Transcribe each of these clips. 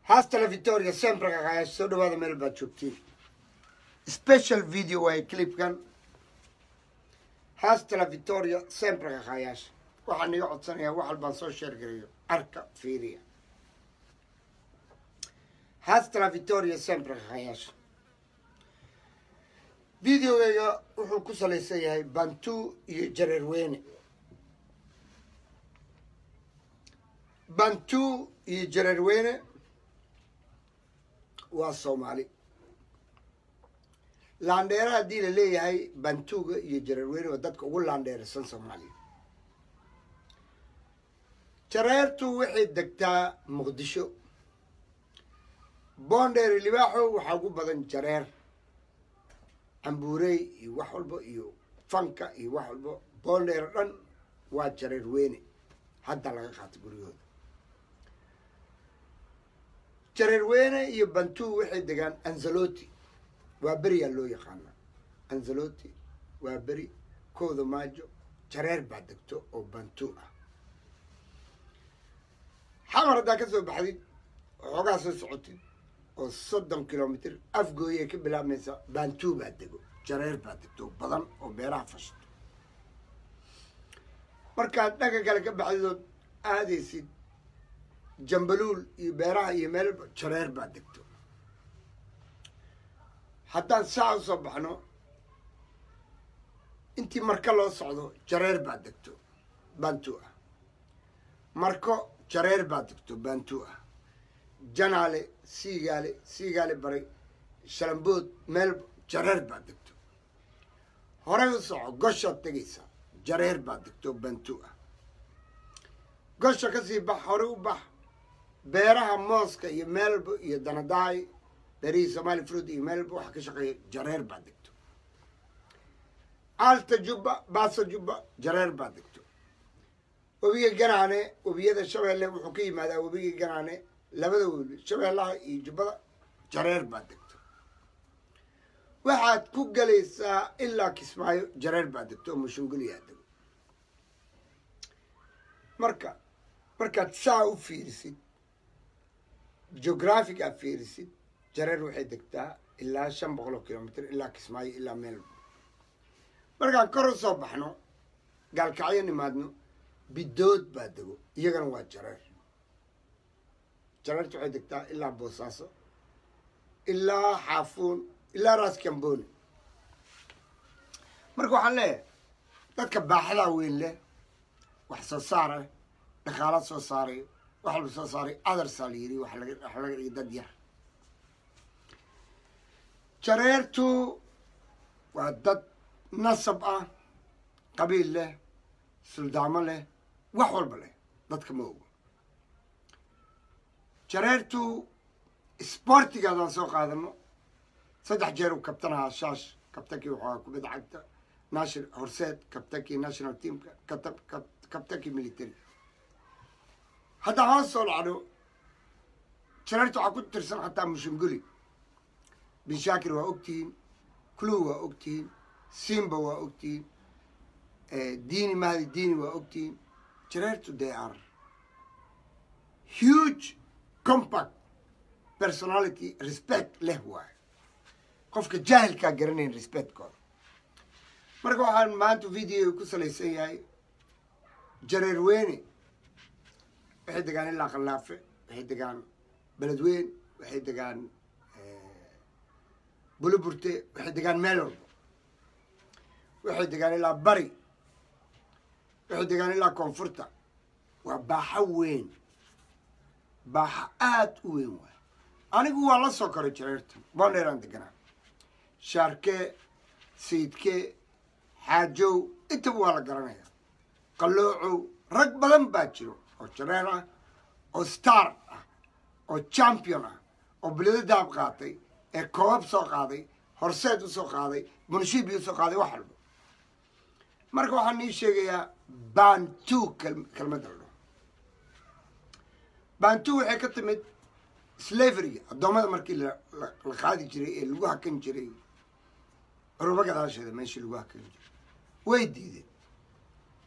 hasta la victoria sempre kaqaayash soo dhawaada meel baad joogtiin special video waaye clipkan hasta la victoria sempre kaqaayash waxaan iga codsanayaa wax walbaan soo sheergarayo arka fiiriya hasta la victoria sempre kaqaayash videogayga wuxuu ku salaysan yahay bantu iyo jareerweyne bantu iyo jareerweyne waa soomaali laandheera haddii la leeyahay bantuga iyo jareerweyne waa dadka ugu laandheerasan soomaaliya jareertu waxay degtaa muqdisho boondheer libaaxo waxaa ugu badan jareer cambuurey iyo wax walba iyo fanka iyo wax walba boondheer o dhan waa jareer weyne hadda laga qaata guryahooda jareer weyne iyo bantu waxay degaan anzaloti waa beriyaa loo yaqaanaa anzaloti waa beri kooda maajo jareer baa degto oo bantu ah xamar haddaa ka soo baxdid waxoogaa soo socotid oo soddon kilomitr afgooyay ka bilaabmaysa bantu baa dego jareer baa degto badan oo beeraha fashto markaad dhaga kale ka baxdidood aadaysid jambaluul iyo beeraha iyo meel jareer baa degto haddaan saa u soo baxno intii marka loo socdo jareer baa degto bantu ah marko jareer baa degto bantu ah janaale siigaale siigaale baray shalambood meel jareer baa degto horey u soco goshaad tegaysaa jareer baa degto bantu ah gosha kasii bax horey u bax beeraha mooska iyo meelba iyo danadaay beerihii somaali fruit iyo meelba waxa ka shaqeeya jareer baa degto alta jubba baasa jubba jareer baa degto webiga ganaane webiyada shabeelle wuxuu ka yimaadaa webiga ganaane labada webi shabeellaha iyo jubbada jareer baa degto waxaad ku galaysaa ilaa kismaayo jareer baa degto oo mushungulyaa dego marka markaad saa u fiirisid geographic aad fiirisid jareer waxay degtaa ilaa shan boqol oo kilomitr ilaa kismaayo ilaa meel markaan kor u soo baxno gaalkacyo nimaadno bidood baa dego iyagana waa jareer jareerta waxay degtaa ilaa boosaaso ilaa xaafuun ilaa raas kamboni marka waxaan leeyahay dadka baaxadaa weyn leh wax soo saara dhaqaala soo saaray wax walba soo saaray adarsaa la yiri wax laga wax laga dhigay dad yar jareertu waa dad nasab ah qabiil leh suldaamo leh wax walba leh dadka ma ogo jareertu sbortigaadaan soo qaadano saddex jeer uu kabtanahaa shaash kabtankii waxaa kubadda cagta nation horseed kabtankii national teamka katab kabtankii military haddaa hoos soo dhacdo jareerta waxaa ku tirsan xataa mushunguli binshaakir waa ogtihiin cluw waa ogtihiin simba waa ogtihiin diini mahdi diini waa ogtihiin jareertu they are huge compact personality respect leh waayo qofka jaahilkaa garanayn respectkooda marka waxaan maanta video ku salaysan yahay jareer weyne waxay degaan ilaa khallaafe waxay degaan beledweyn waxay degaan buluburte waxay degaan meel walba waxay degaan ilaa bari waxay degaan ilaa koonfurta waa baaxo weyn baaxo aada u weyn waay anigu waa la soo koray jareerta boondheeraan deganaa shaarkee sayidkee xaajow intaba waa la garanayaa qalloocow rag badan baa jiro oo jareer ah oo star ah oo champion ah oo bilado daab qaatay ee koobab soo qaaday horseed usoo qaaday bunshibi usoo qaaday wax walba marka waxaan nii sheegayaa bantu kelmadda la dhaho bantu waxay ka timid slaveryga addoommada markii la qaadi jiray ee lagu hakan jiray curubo gadaasheeda meeshii lagu hakan jiray way diideen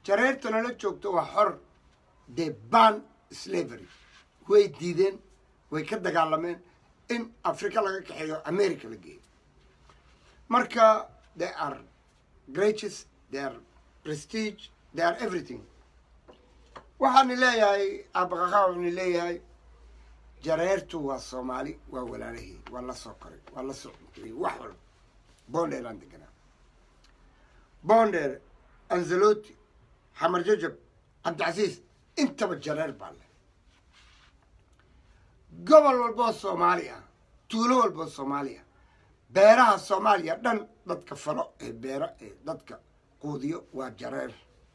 jareertana la joogto waa xor de ban slavery way diideen way ka dagaalameen in africa laga kaxeeyo america la geeyo marka they are greatest they are prestige they are everything waxaani leeyahay aabaqaqaa waxani leeyahay jareertu waa soomaali waa walaalahii waa la soo koray waa la soo cunteeyey wax walba bonder aan deganaa bonder anzaloti xamar jajab cabdicasiis intaba jareer baa leh gobol walboo soomaali ah tuulo walboo soomaali ah beeraha soomaaliya dhan dadka falo ee beera ee dadka quudiyo waa jareer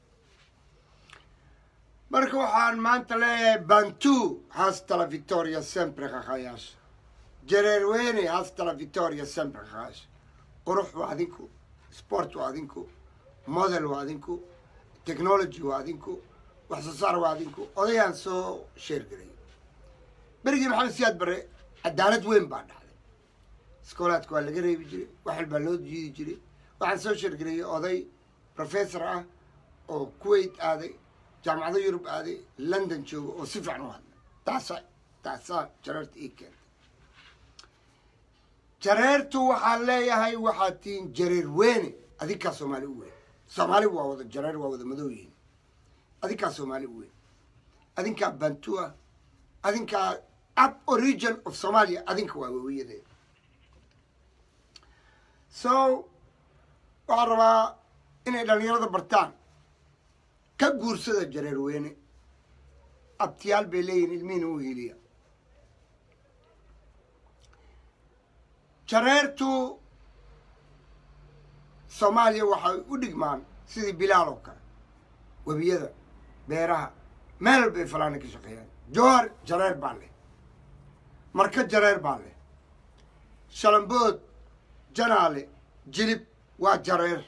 marka waxaan maanta leeyahay bantu hasta la victoria sempre kakhayaasha jareer weyne hasta la victoria sempre kakhayaasha qurux waa adinku sport waa adinku model waa adinku technology waa adinku wax soo saar waa adinku odayaan soo sheergelay berigii maxamed siyaad bare cadaalad weyn baa dhacday iskoolaadka waa laga reebi jiray wax walbaa loo jiidi jiray waxaan soo sheergeliyay oday professor ah oo kuwait aaday jaamacado yurub aaday london joogo oo si fiican u hadlay taasaa taasaa jareerta ii keentay jareertu waxaan leeyahay waxaad tihiin jareer weyne adinkaa soomaali u weyn soomaali waa wada jareer waa wada madow yihiin adinkaa soomaali u weyn adinkaa bantu ah adinkaa up origin of somalia adinka waa wawiyadeed so waxaan rabaa inay dhalinyarada bartaan ka guursada jareer weyne abtiyaal bay leeyihin ilmihiina u hiiliya jareertu soomaaliya waxay u dhigmaan sidii bilaal oo kale webiyada beeraha meel walbay falaana ka shaqeeyaan jowhar jareer baa leh marka jareer baa leh shalambood janaale jilib waa jareer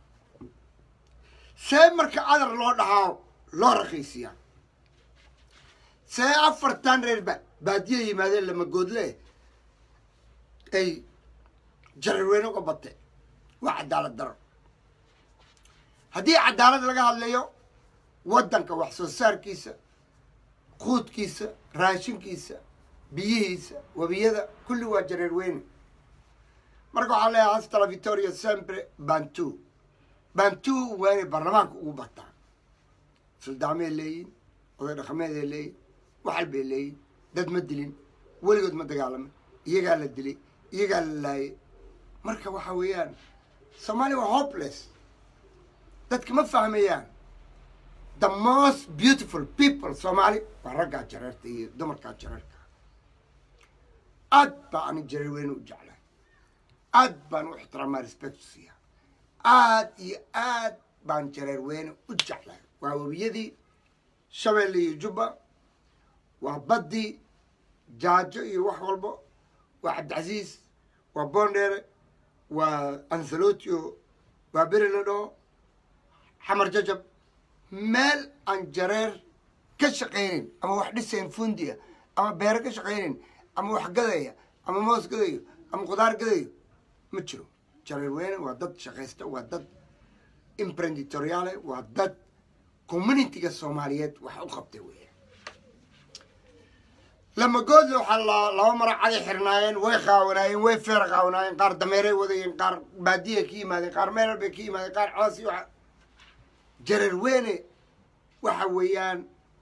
see marka cadar loo dhahaa loo raqiisiyaa see afartan reer ba baadiya yimaadeen lamagoodle ay jareer weyne uga bate waa cadaalad daro haddii cadaalad laga hadlayo waddanka wax soo saarkiisa quudkiisa raashinkiisa biyihiisa webiyada kulli waa jareer weyne marka waxaa leeyahay hastala victoria sempre bantu bantu waa inay baarlamaanka ugu bataan suldaamay leeyihin oday dhaqameeday leeyihin waxal bay leeyihin dad ma dilin weligood ma dagaalamin iyagaa la dilay iyagaa la laayay marka waxa weeyaan soomaaliya waa hopeless dadka ma fahmayaan the most beautiful people soomaali waa raggaa jareerta iyo dumarkaa jareerka aad baa ani jareer weyne u jeclaa aad baan u ixtiraamaa respect siiya aad iyo aad baan jareer weyne u jeclaa waa webiyadii shabeelle iyo jubba waa baddii jaajo iyo wax walbo waa cabdicasiis waa boondheere waa ansalotio waa beri la dhaho xamar jajab meel aan jareer ka shaqaynayn ama wax dhisayn fundiya ama beero ka shaqaynayn ama wax gadaya ama moos gadayo ama qudaar gadayo ma jiro jareer weyne waa dad shaqaysta waa dad imprenditoriale waa dad communitiga soomaaliyeed wax u qabtay weya lamagoodle waxaa laba mara caday xirnaayeen way qaawanaayeen way feer qaawanaayeen qaar dameeray wadayeen qaar baadiya ka yimaadeen qaar meelal bay ka yimaadeen qaar coos iyo waxa jareer weyne waxa weeyaan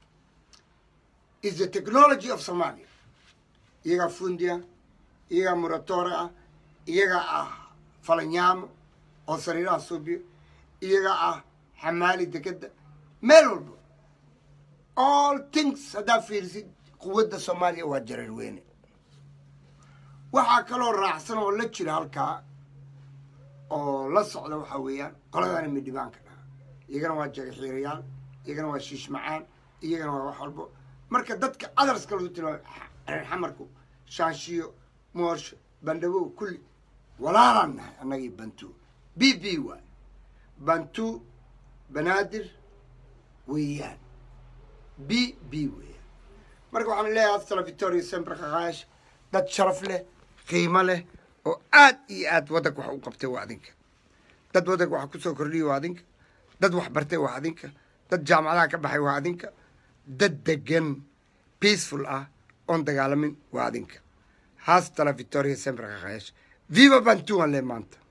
is the technology of somalia iyagaa fundia iyagaa muratore ah iyagaa ah falanyaamo oo sariiraha suubiyo iyagaa ah xamaali dekeda meel walba all things haddaa fiirisid quwadda soomaaliya waa jareer weyne waxaa kaloo raacsan oo la jira halkaa oo la socda waxaa weeyaan qoladana midhibaanka dhaha iyagana waa jagaxiirayaal iyagana waa shiish macaan iyagana waa wax walbo marka dadka adarska lagu tilmaamo reer xamarku shaanshiyo moorsho bandhabow kulli walaalaan nahay annagii bantu b b waay bantu banaadir weeyaan b b weeyaan marka waxaan leeyahay astala victoria sembre kakaash dad sharaf leh qiimo leh oo aad iyo aad waddanka wax u qabtay waa adinka dad waddanka wax kusoo kordhiyay waa adinka dad wax bartay waa adinka dad jaamacadaha ka baxay waa adinka dad degan peaceful ah oon dagaalamin waa adinka haastala victoria sempre kakhayash viva bantuan le maanta